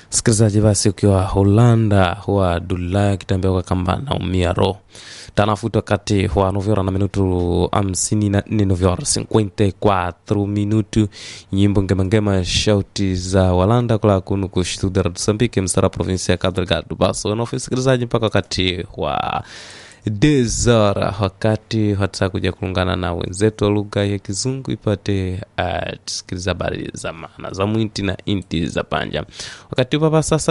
Msikilizaji, basi ukiwa Holanda huwa dula kitambia kwa kamba naumia roho tanafuta wakati wa novyora na minutu hamsini na nne novyora cinquenta quatro minutu nyimbo ngemangema shauti za walanda kula kunu kushtudara tusambike mstara provinsi ya Cabo Delgado basi wanaofi msikilizaji mpaka wakati wa desora wakati hata kuja kuungana na wenzetu wa lugha ya kizungu ipate uh, tusikiliza habari za maana za mwinti na inti za panja wakati upapa sasa